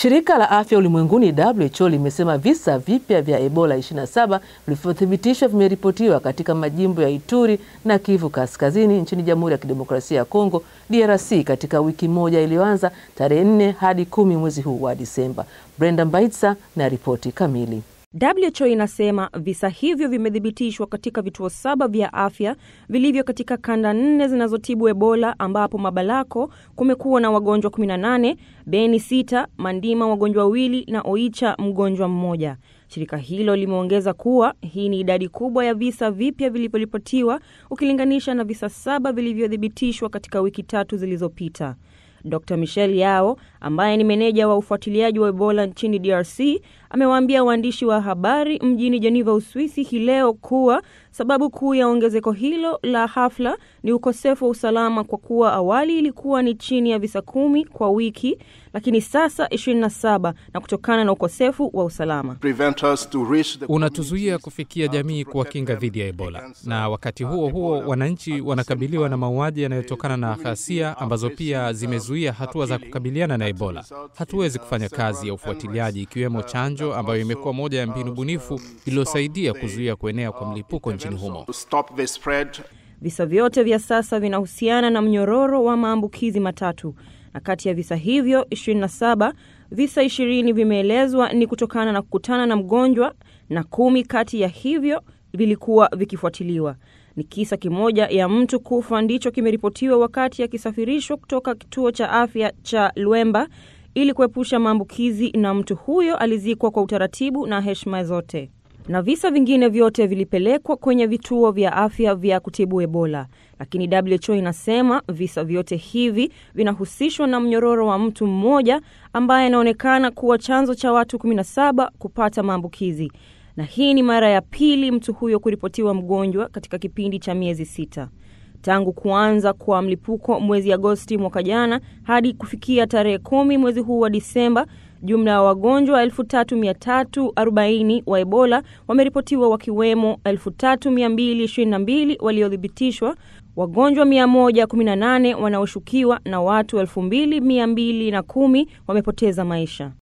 Shirika la Afya Ulimwenguni WHO limesema visa vipya vya Ebola 27 vilivyothibitishwa vimeripotiwa katika majimbo ya Ituri na Kivu Kaskazini nchini Jamhuri ya Kidemokrasia ya Kongo DRC katika wiki moja iliyoanza tarehe 4 hadi kumi mwezi huu wa Disemba. Brenda Mbaitsa na ripoti kamili. WHO inasema visa hivyo vimethibitishwa katika vituo saba vya afya vilivyo katika kanda nne zinazotibu Ebola ambapo Mabalako kumekuwa na wagonjwa 18, Beni sita, Mandima wagonjwa wawili na Oicha mgonjwa mmoja. Shirika hilo limeongeza kuwa hii ni idadi kubwa ya visa vipya vilivyoripotiwa ukilinganisha na visa saba vilivyothibitishwa katika wiki tatu zilizopita. Dr Michel Yao ambaye ni meneja wa ufuatiliaji wa Ebola nchini DRC amewaambia waandishi wa habari mjini Geneva, Uswisi hii leo kuwa sababu kuu ya ongezeko hilo la hafla ni ukosefu wa usalama, kwa kuwa awali ilikuwa ni chini ya visa kumi kwa wiki, lakini sasa 27 na kutokana na ukosefu wa usalama unatuzuia kufikia jamii kuwakinga dhidi ya Ebola, na wakati huo huo wananchi wanakabiliwa na mauaji yanayotokana na ghasia ambazo pia zimezuia hatua za kukabiliana na Ebola. Hatuwezi kufanya kazi ya ufuatiliaji ikiwemo chanjo ambayo imekuwa moja ya mbinu bunifu iliyosaidia kuzuia kuenea kwa mlipuko nchini humo. Visa vyote vya sasa vinahusiana na mnyororo wa maambukizi matatu, na kati ya visa hivyo 27 visa ishirini vimeelezwa ni kutokana na kukutana na mgonjwa na kumi kati ya hivyo vilikuwa vikifuatiliwa. Ni kisa kimoja ya mtu kufa ndicho kimeripotiwa wakati akisafirishwa kutoka kituo cha afya cha Lwemba ili kuepusha maambukizi, na mtu huyo alizikwa kwa utaratibu na heshima zote, na visa vingine vyote vilipelekwa kwenye vituo vya afya vya kutibu Ebola. Lakini WHO inasema visa vyote hivi vinahusishwa na mnyororo wa mtu mmoja ambaye anaonekana kuwa chanzo cha watu 17 kupata maambukizi, na hii ni mara ya pili mtu huyo kuripotiwa mgonjwa katika kipindi cha miezi sita tangu kuanza kwa mlipuko mwezi Agosti mwaka jana hadi kufikia tarehe kumi mwezi huu wa Disemba. Jumla ya wagonjwa 3340 wa Ebola wameripotiwa wakiwemo 3222 waliothibitishwa, wagonjwa 118 wanaoshukiwa na watu 2210 wamepoteza maisha.